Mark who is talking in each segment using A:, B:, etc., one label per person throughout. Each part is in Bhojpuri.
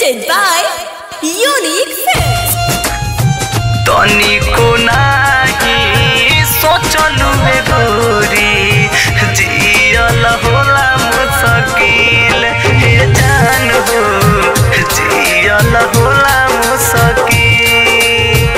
A: presented by Unique Films.
B: तनिको नाही सोचलु हे गोरी जियल होला मुश्किल हे जान हो जियल होला मुश्किल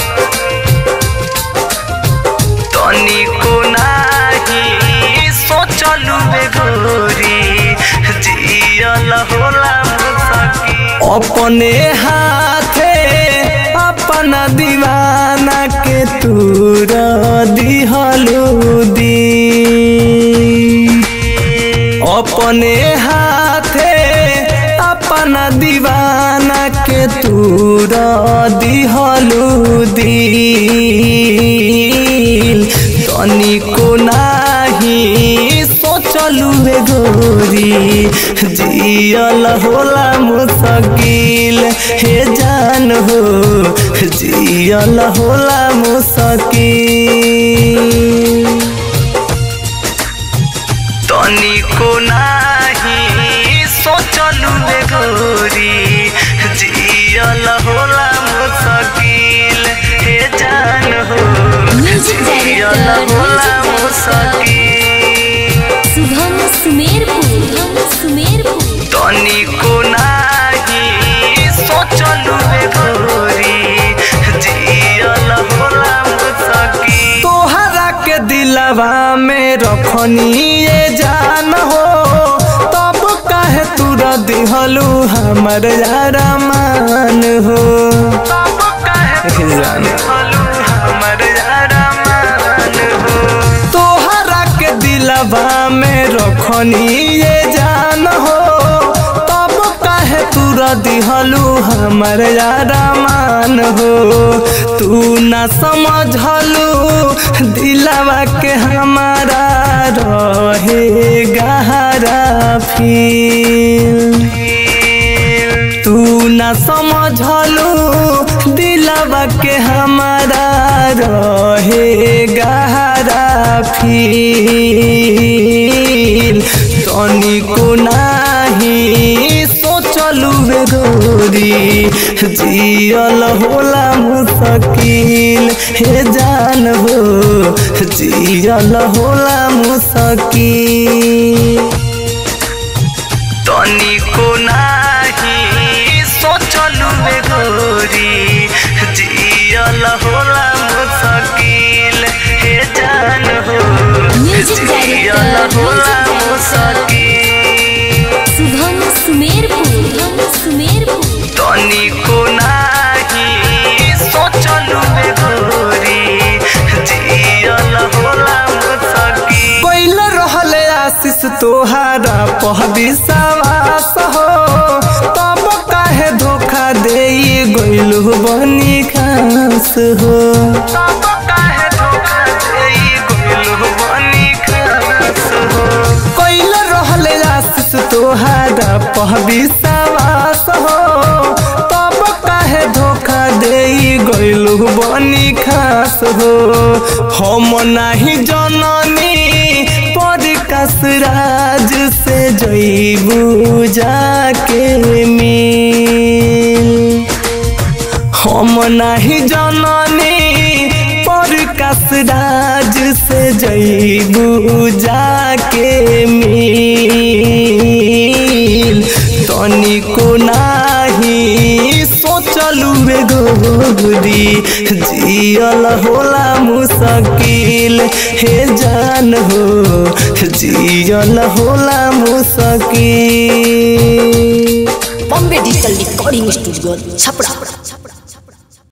B: तनिको नाही सोचलु हे गोरी जियल होला मुश्किल अपने हाथे अपना दीवाना के तूर दिहलू दी अपने हाथे अपना दीवाना के तूर दिहलू दिल तनिको नाही सोचलू रे गोरी जियल होला मुश्किल हे जान हो जियल होला मुश्किल तनिको नाही सोचलु रे गोरी जियल होला मुश्किल हे जान हो
C: Music director,
B: जियल होला
C: music
B: मुश्किल
C: शुभम सुमेरपुर शुभम सुमेरपुर
B: तनिको नाही सोचलु रे गोरी जियल होला मुश्किल तोहरा के दिलवा में रखनी ये जान हो तब काहे तुरा दिहलू हमर यारा मान हो तब काहे दिहलू हमर यारा मान हो तोहरा के दिलवा में रखनी ये जान हो तब काहे तुरा दिहलू हमर यारा मान हो तू ना समझलू दिलवा के हमारा रहे गहरा फील तू ना समझलू दिलवा के हमारा रहे गहरा फील तनिको नाही सोचलू रे गोरी जियल होला मुश्किल हे जान हो जियल होला मुश्किल तनिको नाही सोचलु रे गोरी जियल होला मुश्किल हे जान हो
C: Music director,
B: जियल होला
C: music
B: मुश्किल
C: शुभम सुमेरपुर शुभम सुमेरपुर
B: तनिको नाही सोचलु रे गोरी जियल होला मुश्किल कोइल रहले आशीष तोहारा पह विश्वास हो तब काहे धोखा दे गइलु बनी खास हो तब काहे धोखा दे गइलु बनी खास हो कोइल रहले आशीष तोहारा पह विश्वास हो तब काहे धोखा दे गइलु बनी खास हो हम नाही जननी पर कसराज से जइबू जाके मिल हम नाही जननी पर कसराज से जइबू जाके मिल तनिको नाही सोचलू रे गोरी जियल होला मुश्किल हे जान हो जियल होला मुश्किल
A: Bombay Digital Recording Studio, Chapra.